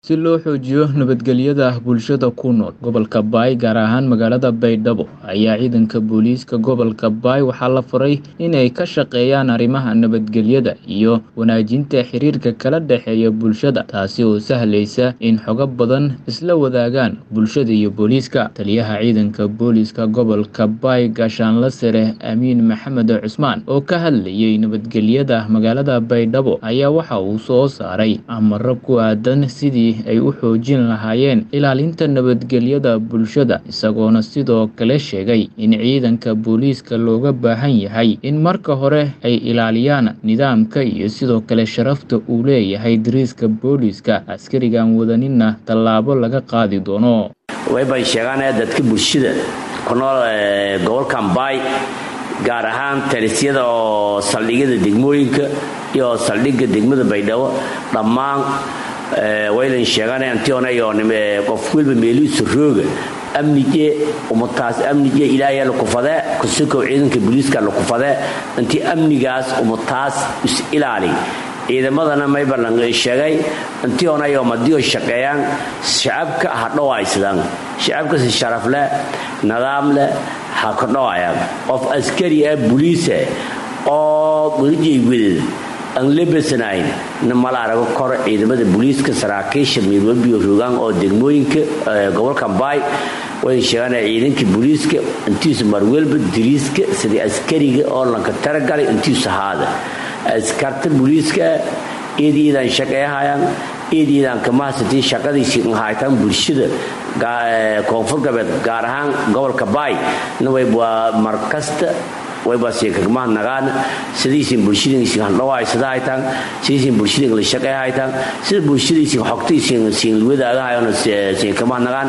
Si loo xoojiyo nabadgelyada bulshada ku nool gobolka Bay, gaar ahaan magaalada Baydhabo, ayaa ciidanka booliiska gobolka Bay waxaa la faray inay ka shaqeeyaan arrimaha nabadgelyada iyo wanaajinta xiriirka kala dhexeeya bulshada, taasi oo sahlaysa in xogo badan isla wadaagaan bulshada iyo booliiska. Taliyaha ciidanka booliiska gobolka Bay, Gaashaanle Sare Amiin Maxamed Cusmaan, oo ka hadlayay nabadgelyada magaalada Baydhabo, ayaa waxa uu soo saaray amarro ku aaddan sidii ay u xoojin lahaayeen ilaalinta nabadgelyada bulshada, isagoona sidoo kale sheegay in ciidanka booliiska looga baahan yahay in marka hore ay ilaaliyaan nidaamka iyo sidoo kale sharafta uu leeyahay dariiska booliiska, askarigaan wadaninna tallaabo laga qaadi doono. waybay sheegaan dadka bulshada ku nool gobolkan baay gaar ahaan talisyada oo saldhigyada degmooyinka iyo saldhigga degmada baydhabo dhammaan waylan sheeganantionayo qof welba meelihiisa rooga amnige umataas amnige ilaahay la kufadee kusukow ciidanka booliiska la kufadee intii amnigaas umataas is ilaali ciidamadana maybalan sheegay intii onayo madiyo shaqeeyaan shacabka ha dhowaysadaan shacabka si sharaf leh nidaam leh ha ka dhowayaan qof askari ah buliisa oo welijeygwedeed aan lebesanayn mala arago kor ciidamada booliiska saraakiisha midwalbiyo rogaan oo degmooyinka gobolka baay way sheegaan ciidanka booliiska intiisu marwelba diriiska sidii askariga oo lanka taragalay intiisu haada askarta booliiska eediidaan shaqeeyahayaan eediidaan kamahasatii shaqadiisii haytaan bulshada koonfur galbeed gaar ahaan gobolka baay nawaa markasta waybasiikagmahadnagaan sidiisin bulshadiisin handhawaysada haytaan sidiisin bulshadin la shaqey haytaan sida bulshadiisin xogtaisin siin wadaagahayon siinkamaadnagaan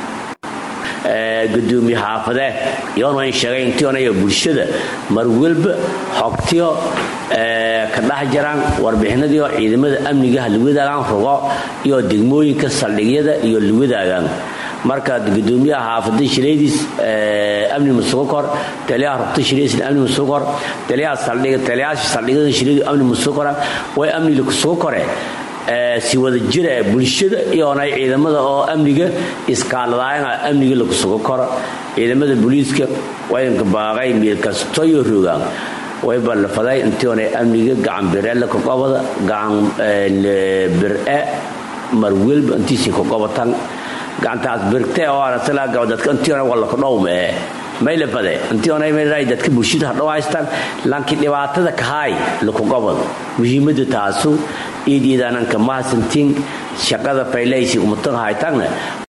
gudoomiye xaafadee yoon wayn sheegay intionayo bulshada marwalba xogtiyo ka dhex jiraan warbixinadiio ciidamada amnigaha la wadaagaan rogo iyo degmooyinka saldhigyada iyo la wadaagaan marka gudoomiyaha xaafada shiradiis amni musugokor taliyaha rugta shiradiis amni musugokor taliyaha saldhiga taliyaasha saldhigada shiradu amni musugokora way amni kusugo kore si wada jira bulshada iyoonay ciidamada oo amniga iskaaladaayana amniga lakusugo koro ciidamada booliiska waynka baaqay meelkastoyo rogaan wayba lafaday intiionay amniga gacan bireela kaqobada gacan bir-e marwelba intiisii kaqobatan gacantaas birte oo dadka intiona wallaka dhowme maylafade intiona dadka bulshada hadhow haystaan laakiin dhibaatada kahaay lakugobad muhiimada taasu iidiidaananka mahasantiin shaqada faylaysi umatan haytaanna